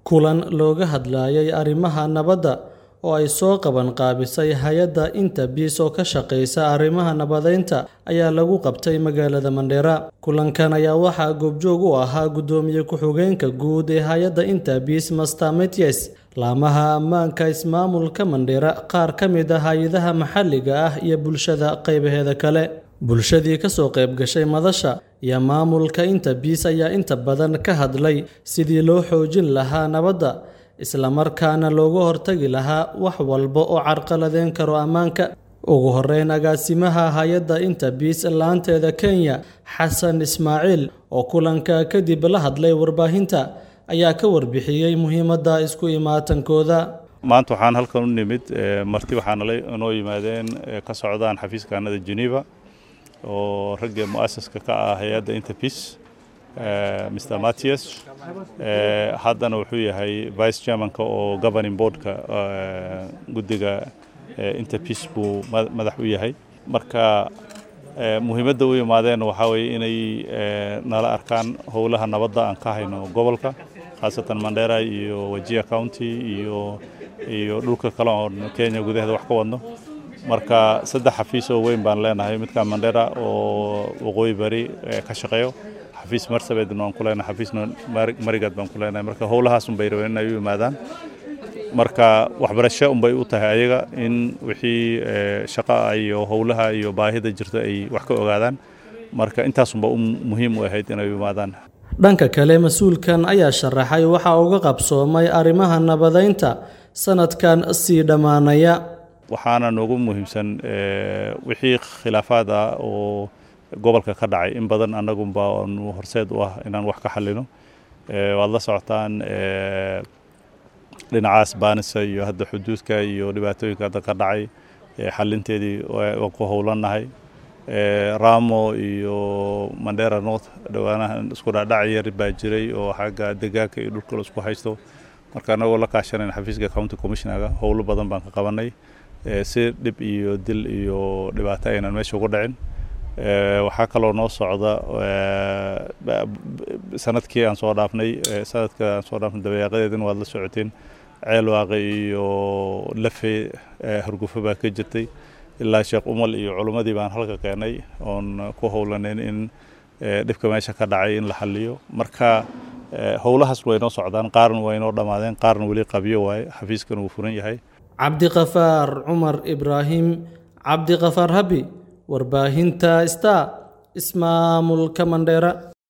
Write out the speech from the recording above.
kulan looga hadlayay arrimaha nabadda oo ay soo qaban qaabisay hay-adda Interpeace oo ka shaqeysa arrimaha nabadeynta ayaa lagu qabtay magaalada Mandera. Kulankan ayaa waxaa goobjoog u ahaa Gudoomiye ku-xigeenka guud ee hay-adda Interpeace Master Mathias, laamaha ammaanka ismaamulka Mandera, qaar ka mid ah hay'adaha maxalliga ah iyo bulshada qaybaheeda kale. Bulshadii ka soo qayb gashay madasha iyo maamulka Interpeace ayaa inta badan ka hadlay sidii loo xoojin lahaa nabadda, isla markaana looga hortagi lahaa wax walba oo carqaladeyn karo ammaanka. Ugu horreyn, agaasimaha hay-adda Interpeace laanteeda Kenya, Xasan Ismaaciil, oo kulanka kadib la hadlay warbaahinta, ayaa ka warbixiyey muhiimadda isku imaatankooda. maanta waxaan halkan u nimid marti waxaana inoo yimaadeen ka socdaan xafiiskaanada Geneva oo ragga mu'asaska ka ah hay-adda Interpeace Mr. Mathias haddana wuxuu yahay vice chairmanka oo governing boardka guddiga Interpeace buu madax u yahay marka muhiimadda u yimaadeen waxaa weeye inay nala arkaan howlaha nabadda aan ka hayno gobolka khaasatan Mandera iyo Wajir County iyo iyo dhulka kale oo Kenya gudaheeda wax ka wadno marka saddex xafiis oo weyn baan leenahay midka Mandera oo waqooyi bari ka shaqeeyo xafiis Marsabedna waan ku leenahay xafiisna Marigat baan ku leenahay marka howlahaas un bay rabeen inay u yimaadaan marka waxbarasho un bay u tahay ayaga in wixii shaqo iyo howlaha iyo baahida jirta ay wax ka ogaadaan marka intaasunba muhiim u ahayd inay u yimaadaan dhanka kale mas-uulkan ayaa sharaxay waxa uga qabsoomay arrimaha nabadeynta sanadkan sii dhammaanaya waxaana noogu muhiimsan wixii khilaafaad ah oo gobolka ka dhacay in badan annagunba aanu horseed u ah inaan wax ka xallino waad la socotaan dhinacaas baanisa iyo hadda xuduudka iyo dhibaatooyinka hadda ka dhacay xalinteedii waan ku howlannahay ramo iyo mandera north dhowaanahan isku dhaadhac yar baa jiray oo xagga degaanka iyo dhulka la isku haysto marka annagoo la kaashanayn xafiiska county commissionerga howlo badan baan ka qabanay si dhib iyo dil iyo dhibaato aynan meesha ugu dhicin waxaa kaloo noo socda sanadkii aan soo dhaafnay sanadka aan soo dhaafnay dabayaaqadeedin waad la socoteen ceel waaqe iyo lafe hargufo baa ka jirtay ilaa sheekh umal iyo culimmadii baan halka keenay oon ku howlanayn in dhibka meesha ka dhacay in la xaliyo marka howlahaas way noo socdaan qaarna way noo dhammaadeen qaarna weli qabyo waaye xafiiskan wuu furan yahay cabdiqafaar cumar ibraahim cabdiqafaar habi warbaahinta star ismaamulka mandheera